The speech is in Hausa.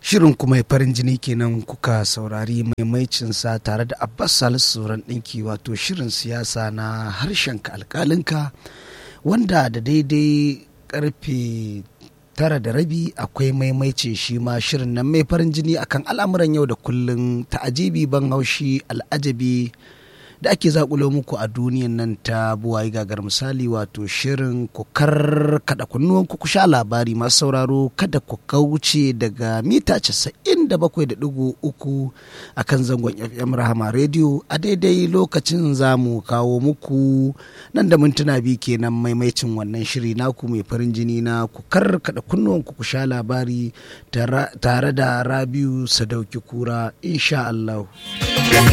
Shirin kuma farin jini kenan kuka saurari maimaicinsa tare da Abbas Salisu Sauran ɗinki wato shirin siyasa na harshenka alƙalinka wanda da daidai karfe tara da rabi akwai maimaice shi ma shirin nan mai farin jini akan al'amuran yau da kullum ta'ajibi ban haushi al'ajabi da ake zakulo muku a duniyan nan ta buwayi gagar misali wato shirin ku kada kunnuwan ku sha labari masu sauraro kada ku kauce daga mita 97.3 a kan zangon fm rahama radio a daidai lokacin za mu kawo muku nan da mintuna biyu kenan maimaicin wannan shiri naku mai farin jini na ku kada kunnuwan ku sha labari tare da rabiu sadauki kura insha Allah.